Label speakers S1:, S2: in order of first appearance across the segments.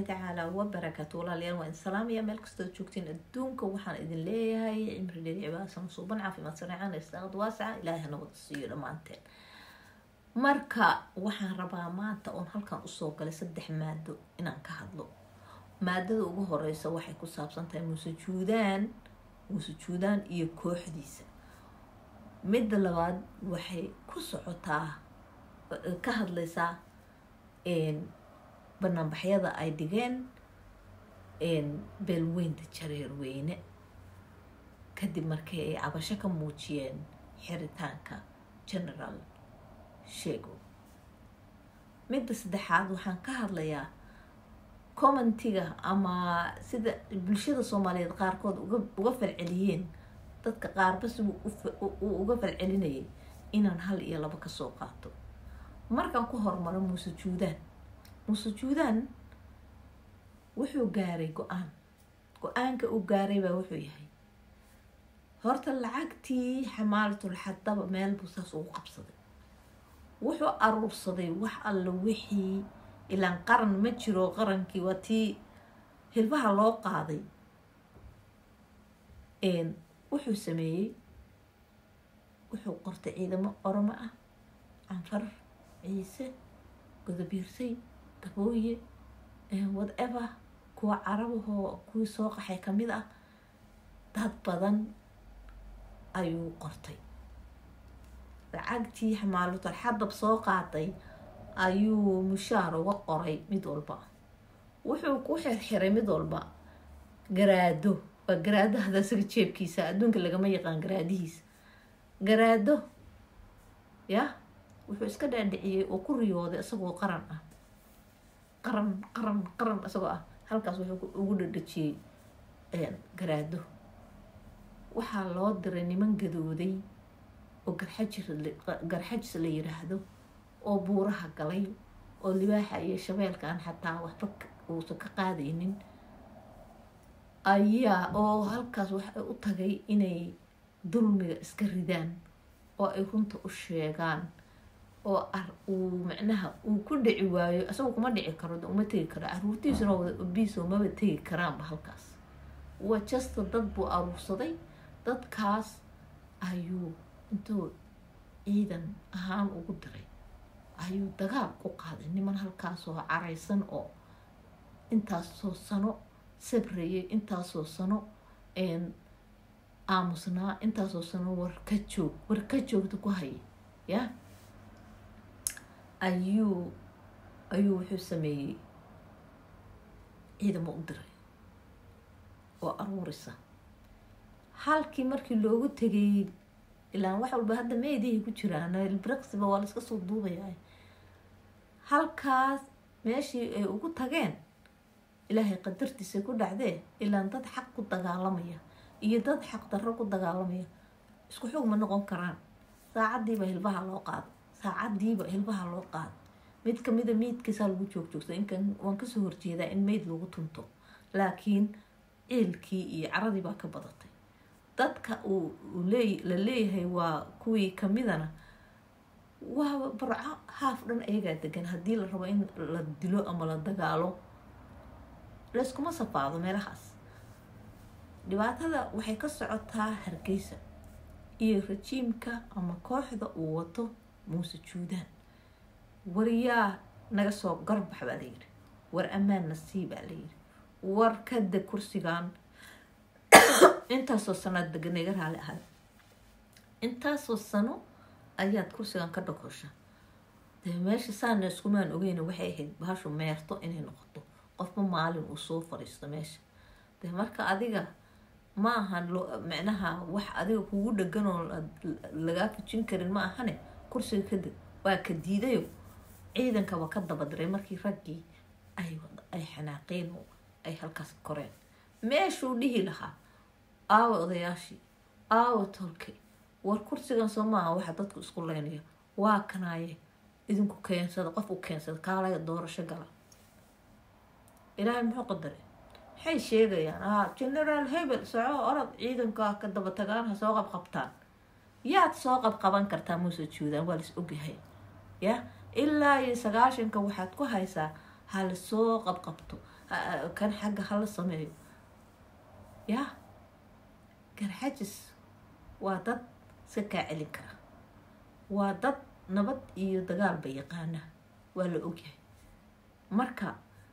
S1: waraxmatullaahi tacaala wabarakaatu walaalayaal waa in salaamaya meel kastoo joogtiin adduunka waxaan idin leeyahay cimri dheer cibaasan suuban caafimaad sareecaan istaaqad waasaca ilaahay na wada siiyo dhammaanteen marka waxaan rabaa maanta oon halkan usoo galay saddex maado inaan ka hadlo maadada ugu horeysa waxay ku saabsan tahay muuse juudaan muuse juudaan iyo kooxdiisa midda labaad waxay ku socotaa ka hadlaysaa banaanbaxyada ay dhigeen beelweynta jareer weyne kadib markii ay cabasho ka muujiyeen xiritaanka generaal sheego midda saddexaad waxaan ka hadlayaa commentiga ama sida bulshada soomaaliyeed qaarkood uga falceliyeen dadka qaarba sigu uu uga falcelinayay inaan hal iyo laba kasoo qaato markaan ku hormaro muuse juudaan muuse juudaan wuxuu gaaray go-aan go-aanka uu gaaray baa wuxuu yahay horta lacagtii xamaalatul xadaba meel buu saas ugu qabsaday wuxuu aruursaday wax alla wixii ilaan qaran ma jiro qarankii waa tii hilbaha loo qaaday wuxuu sameeyey wuxuu qortay ciidamo oromo ah canfar ciise godobiirsay gabooye whatever kuwa carabahoo kuwii soo qaxay kamid ah dad badan ayuu qortay lacagtii xamaalutal xadab soo qaatay ayuu mushaar uga qoray mid walba wuxuu ku xirxiray mid walba garaado waa garaado hada isaga jeebkiisa adduunka lagama yaqaan garaadihiisa garaado ya wuxuu iska dhaadhiciyey oo ku riyooday isagoo qaran ah qaran qaran qaran isagoo ah halkaas wuxuu ugu dhadhajiyey garaado waxaa loo diray niman gadooday oo garxajis garxajis la yiraahdo oo buuraha galay oo libaaxa iyo shabeelkaan xataa waxba uusan ka qaadaynin ayaa oo halkaas waxay u tagay inay dulmiga iska ridaan oo ay runta u sheegaan oo uu macnaha uu ku dhici waayo isagoo kuma dhici karo uma tegi karo caruurtiisuna wada obiiso maba tegi karaanba halkaas waa jasta dad buu aruursaday dadkaas ayuu intuu ciidan ahaan ugu diray ayuu dagaal ku qaaday niman halkaasoo caraysan oo intaasoo sano sabrayay intaasoo sano aamusnaa intaasoo sano war ka joog war ka joogta ku hayay ya ayuu ayuu wuxuu sameeyey ciidamo u diray oo aruurisa halkii markii loogu tegay ilaan wax walba hadda meedihay ku jiraan brexba waa laiska soo duubayaa halkaas meeshii ay ugu tageen ilaahay qadartiisa ku dhacdee ilaan dad xaq ku dagaalamaya iyo dad xaq darro ku dagaalamaya isku xoog ma noqon karaan saacadiiba hilbaha loo qaado saacadiiba hilbaha loo qaado mid kamida meydkiisaa lagu joogjoogsa inkan waan kasoo horjeedaa in meyd lagu tunto laakiin ciilkii iyo caradii baa ka badatay dadka uu la leeyahay waa kuwii kamidana waa barco haaf dhan ayagaa degan haddii la rabo in la dilo ama la dagaalo layskuma safaado meelahaas dhibaatada waxay ka socotaa hargeysa iyo rajiimka ama kooxda uu wato muuse juudaan waryaa naga soo garbax baa layidhi war ammaan nasii baa layidhi war kada kursigan intaasoo sanoad degan iga raali ahay intaasoo sano ayaad kursigan ka dhakosha dee meesha saana iskumaan ogeyna waxay ahayd bahashu meerto inay noqoto qofba maalin uu soo fariisto meesha dee marka adiga ma ahan micnaha wax adiga kugu dhegan oo lagaa fujin karin ma ahane kursiga kadib waa ka diidayo ciidankaba ka dabadiray markii raggii ay xanaaqeen oo ay halkaas koreen meeshuu dhihi lahaa aawa odayaashii aawa tolkay war kursigan soo maaha waxaa dadku isku leynaya waa kanaaye idinku keensada qof u keensada kaalaya doorasho gala ilaahay muxuu qadaray maxay sheegayaan a generaal hebel soco orod ciidankaa ka daba tagaan ha soo qabqabtaan yaad soo qabqaban kartaa muuse juudaan waa las ogyahay ya ilaa iyo sagaashanka waxaad ku haysaa ha lasoo qabqabto kan xagga hala sameeyo yaa garxajis waa dad iska kaa celin kara waa dad nabad iyo dagaalba yaqaana waa la ogyahay marka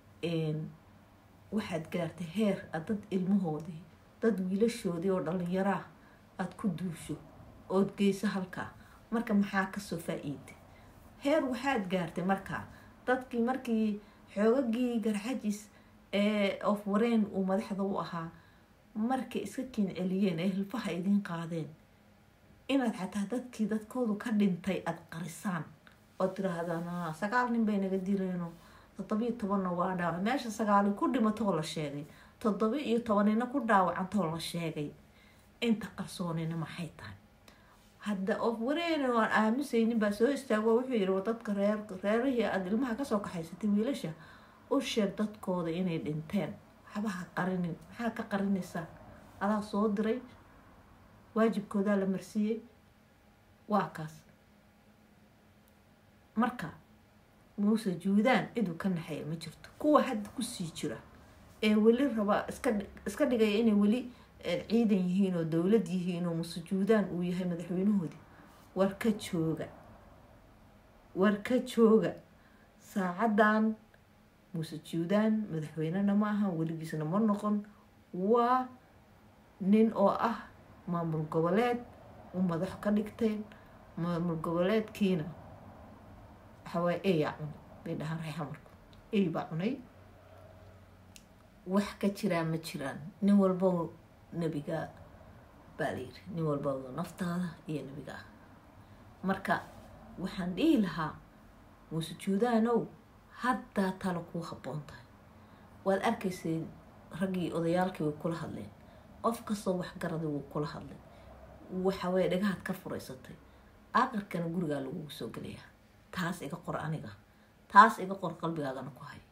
S1: waxaad gaartay heer aad dad ilmahoodii dad wiilashoodii oo dhalinyaraa aada ku duusho ood geyso halkaa marka maxaa kasoo faa-iida heer waxaad gaartay markaa dadkii markii xoogagii garxajis ee of wareen uu madaxda u ahaa markay iska kiin celiyeen ee hilfaha idiin qaadeen inaad xataa dadkii dadkoodu ka dhintay aada qarisaan ood tiraahdaan sagaal nin bay naga dileeno toddobiyo tobanna waa dhaawac meesha sagaali ku dhimatoo la sheegay toddoba iyo tobanina ku dhaawacantoo la sheegay inta qarsoonina maxay tahay hadda of wareena aan aamusaynin baa soo istaago wuxuu yihi dadka reer reerihii aada ilmaha kasoo kaxaysatay wiilasha u sheeg dadkooda inay dhinteen waxba ha qarinin maxaa ka qarinaysaa adaa soo diray waajibkoodaa la marsiiyey waa kaas marka muuse juudaan ciduu ka naxaya ma jirto kuwa hadda kusii jira ee weli rabaa iska iska dhigaya inay weli ciidan yihiin oo dowlad yihiin oo muuse juudaan uu yahay madaxweynahoodii war ka jooga war ka jooga saacadan muuse juudaan madaxweynena ma aha weligiisna ma noqon waa nin oo ah maamul goboleed u madax ka dhigteen maamul goboleedkiina waxawaaye eyaa cunay bay dhahaan reexamarku ey baa cunay wax ka jiraa ma jiraan nin walbo nebiga baa la yiri nin walba naftaada iyo nebiga ah marka waxaan dhihi lahaa muuse juudaanow haddaa talo kuu habboon tahay waad arkaysay raggii odayaalkii way kula hadleen qof kastoo waxgarada wuu kula hadlay waxaweye dhagahaad ka furaysatay aqarkana gurigaa lagugu soo gelayaa taas iga qor aniga taas iga qor qalbigaagana ku hay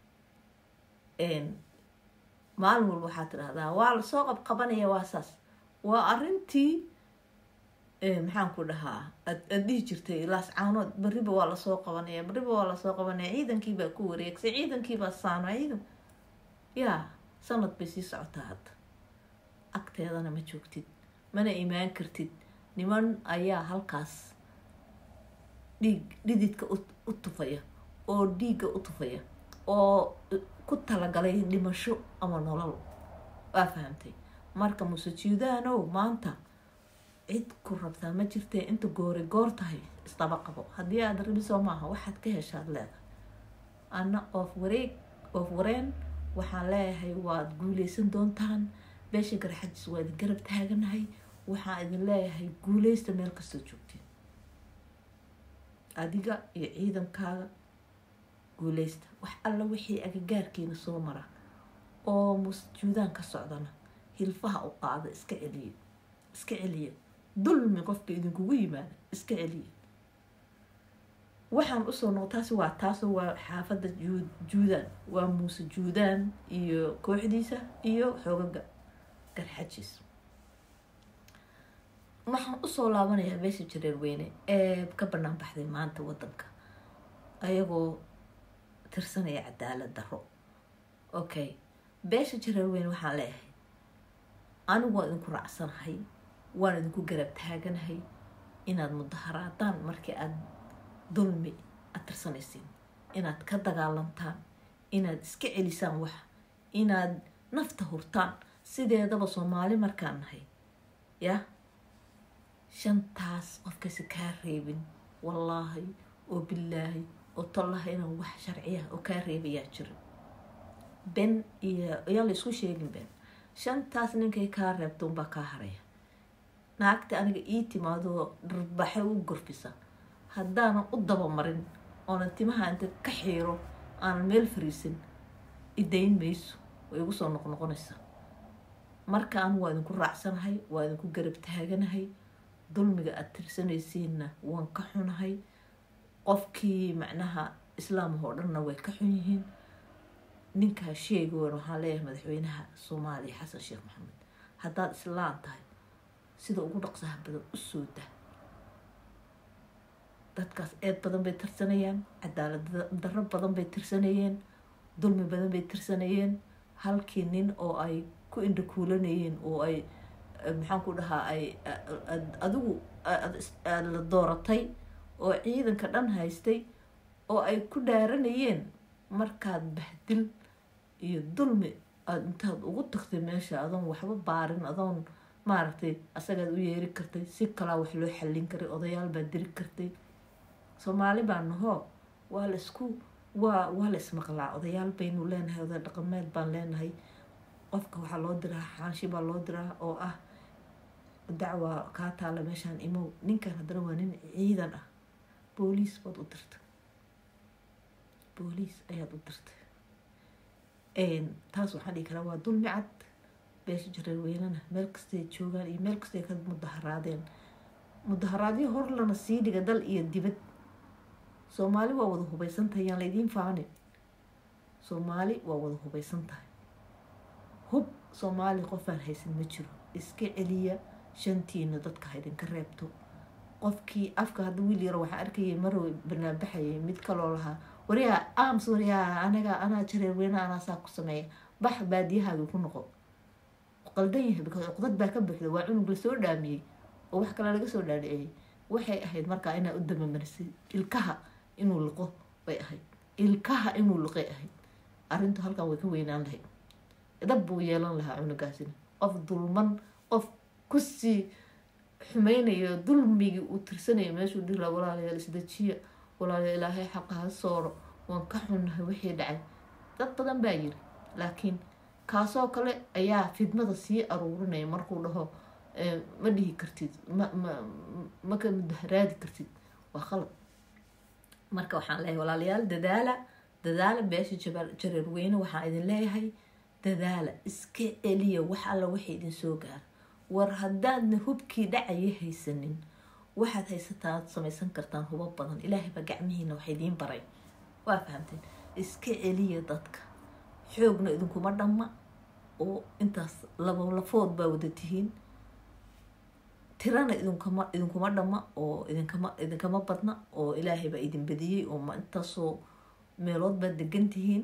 S1: maalin walba waxaad tidhahdaa waa lasoo qabqabanaya waa saas waa arintii maxaan ku dhahaa aad dhihi jirtay laas caanood beriba waa lasoo qabanaya beriba waa lasoo qabanaya ciidankiibaa ku wareegsay ciidankiibaa saano ciidan yaa sanad bay sii socotaa hadda agteedana ma joogtid mana imaan kartid niman ayaa halkaas dhiig dhididka u tufaya oo dhiigga u tufaya oo ku talagalay dhimasho ama nolol waa fahamtay marka muse juudaanow maanta cid ku rabtaa ma jirtee inta goori goor tahay isdaba qabo haddii aada rabisoo maaha waxaad ka heshaad leedahay anna oof wareeg oof wareen waxaan leeyahay waad guuleysan doontaan beesha garxajis waa idin garab taaganahay waxaan idin leeyahay guuleysta meel kastoo joogteen adiga iyo ciidankaaga guuleysta wax alla wixii agagaarkiina soo mara oo musjuudaan ka socdana hilfaha u qaada iska celiya iska celiya dulmi qofka idinkugu yimaada iska celiya waxaan usoo noq taasi waa taasoo waa xaafadda juudaan waa muuse juudaan iyo kooxdiisa iyo xoogaga garxajis waxaan usoo laabanayaa beesha jareer weyne ee ka banaan baxday maanta wadanka ayagoo tirsanaya cadaalad daro okay beesha jareer weyne waxaan leeyahay anigu waan idinku raacsanahay waan idinku garab taaganahay inaad mudaharaadaan markii aada dulmi aad tirsanaysiin inaad ka dagaalantaan inaad iska celisaan wax inaad nafta hurtaan sideedaba soomaali markaan nahay yah shantaas qofkaysa kaa reebin wallaahi oo bilaahi oo tollaha inaan wax sharciya oo kaa reebayaa jira ben iyo ayaa la isku sheegin ben shantaas ninkay kaa reebta unbaa kaa haraya naagta aniga ii timaadoo dharbaxe u gorfisa haddaanan u dabamarin oonan timaha inta ka xiiro aanan meel fariisin idayn mayso way igu soo noqnoqonaysaa marka anu waa idinku raacsanahay waa idinku garab taaganahay dulmiga aada tirsanaysiinna waan ka xunahay qofkii macnaha islaamah oo dhanna way ka xun yihiin ninkaa sheegoon waxaan leeyahay madaxweynaha soomaaliya xasan sheekh maxamed haddaad islaan tahay sida ugu dhaqsaha badan u soo dah dadkaas eed badan bay tirsanayaan cadaalad darro badan bay tirsanayeen dulmi badan bay tirsanayeen halkii nin oo ay ku indhakuulanayeen oo ay maxaan ku dhahaa ay adigu la dooratay oo ciidanka dhan haystay oo ay ku dhaaranayeen markaad bahdil iyo dulmi aada intaad ugu tagtay meesha adoon waxba baarin adoon maaragtay asagaad u yeeri kartay si kalaa wax loo xallin karay odayaal baad diri kartay soomaali baa nahoo waa la isku waa waa la ismaqlaa odayaal baynu leenahay oday dhaqameed baan leenahay qofka waxaa loo diraa xaanshi baa loo diraa oo ah dacwa kaa taala meeshaan imow ninkan haddana waa nin ciidan ah booliis baad u dirtay booliis ayaad u dirtay taas waxaan dhihi karaa waa dulmi cad beesha jareer weynana meel kastay joogaan iyo meel kastay ka mudaharaadeen mudaharaadyo hor lana sii dhiga dal iyo dibad soomaali waa wada hubaysan tahay yaan laydiin faanin soomaali waa wada hubaysan tahay hub soomaali qofaan haysan ma jiro iska celiya shantiina dadka haydinka reebto qofkii afka hadda wiil yaro waxaa arkayay marow banaanbaxayay mid kaloo lahaa waryaa aams waryaa anaga anaa jareer weyna anaa saa ku sameeya bax baadiyahaaga ku noqo qaldan yahay because cuqdad baa ka buuxda waa cunug lasoo dhaamiyey oo wax kale laga soo dhaadhiciyey waxay ahayd markaa inaa u damamarisay ilkaha inuu liqo bay ahayd ilkaha inuu liqay ahayd arrintu halkan way ka weynaan lahayd dab buu yeelan lahaa cunugaasina qof dulman qof kusii xumaynayo dulmigii uu tirsanayo meeshuu dhihi laha walaalayaal isdajiya walaalayaal ilaahay xaqa ha sooro waan ka xunnahay wixii dhacay dad badan baa yiri laakiin kaasoo kale ayaa fidmada sii aruurinaya markuu dhaho ma dhihi kartid ma ma maka mudaharaadi kartid waa qalab marka waxaan leeyahay walaalayaal dadaala dadaala beesha jareer weyne waxaan idin leeyahay dadaala iska celiya wax alla waxay idin soo gaara war haddaadna hubkii dhacaya haysanin waxaad haysataa aad samaysan kartaan hubo badan ilaahay baa gacmihiina wax idiin baray waa fahamteen iska celiya dadka xoogna idinkuma dhamma oo intaas labo lafood baa wada tihiin tirana idinkama idinkuma dhamma oo idinkama idinkama badna oo ilaahay baa idin badiyey oo ma intaasoo meelood baad degan tihiin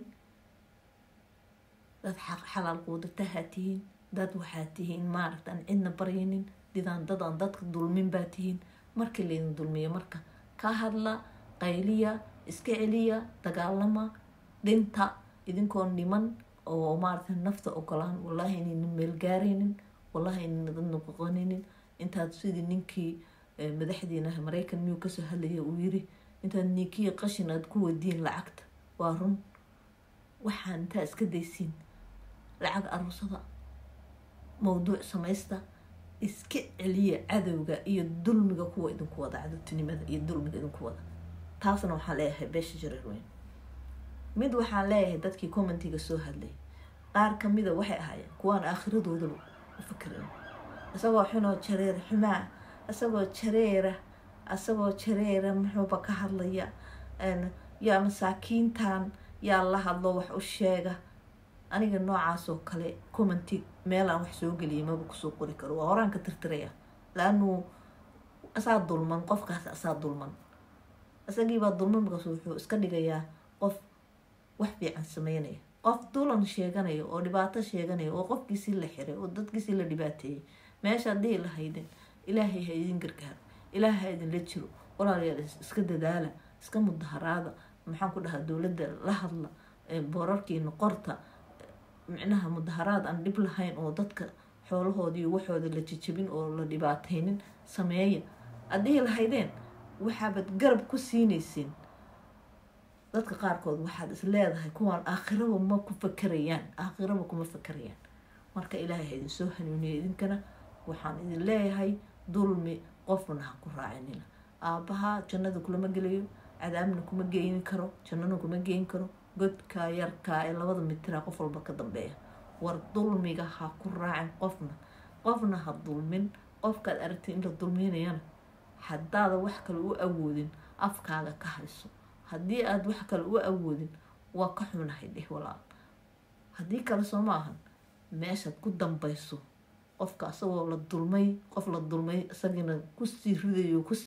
S1: dad xalaal quudatahaa tihiin dad waxaa tihiin maaragta aan cidna baryaynin didaan dad aan dadka dulmin baa tihiin markii laydin dulmiyo marka ka hadla qayliya iska celiya dagaalama dhinta idinkoo niman oo maaragta nafta ogolaan wallaahi inaynan meel gaaraynin wallaahi inaynan dad noqoqonaynin intaad sidii ninkii madaxdiina maraykan miyuu kasoo hadlaya uu yiri intaad ninkii qashin aad ku wadiin lacagta waa run waxaan intaa iska daysiin lacag aruusada mawduuc samaysta iska celiya cadowga iyo dulmiga kuwa idinku wada cadowtinimada iyo dulmiga idinku wada taasna waxaan leeyahay beesha jareer weyn mid waxaan leeyahay dadkii commentiga soo hadlay qaar kamida waxay ahaayeen kuwaan aakhiradoodaa u fikirayn isagoo xunoo jareer xumaa isagoo jareera isagoo jareera muxuuba ka hadlaya yaa masaakiintan yaa la hadlo wax u sheega aniga noocaasoo kale commenti meelaan wax soo geliyay maba kusoo qori karo waa horaan ka tirtiraya laanuu asaa dulman qofkaas asaa dulman isagiibaa dulman markaas wuxuu iska dhigayaa qof wax fiican sameynaya qof dulan sheeganaya oo dhibaato sheeganaya oo qofkiisii la xiray oo dadkiisii la dhibaateeyay meeshaad dhihi lahaydeen ilaahay ha idin gargaaro ilaahay ha idinla jiro walaalayaal iska dadaala iska mudaharaada maxaan ku dhahaa dowladda la hadla boorarkiina qorta micnaha mudaharaad aan dhib lahayn oo dadka xoolahoodii waxooda la jijabin oo la dhibaataynin sameeya aad dhihi lahaydeen waxaabaad garab ku siinaysiin dadka qaarkood waxaad is leedahay kuwaan aakhiraba ma ku fakerayaan aakhiraba kuma fakerayaan marka ilaahay ha idin soo hanuuniya idinkana waxaan idin leeyahay dulmi qofna ha ku raacinina aabbaha jannada kulama gelayo cadaabna kuma geyni karo jannana kuma geyn karo godkaa yarkaa ee labada mitira qof walba ka dambeeya war dulmiga ha ku raacin qofna qofna ha dulmin qofkaad aragtay in la dulminayana haddaada wax kale u awoodin afkaaga ka hayso haddii aada wax kale u awoodin waa ka xunahay dheh walaal haddii kale soo ma ahan meeshaad ku dambayso qofka asagoo la dulmay qof la dulmay isagiina kusii ridayo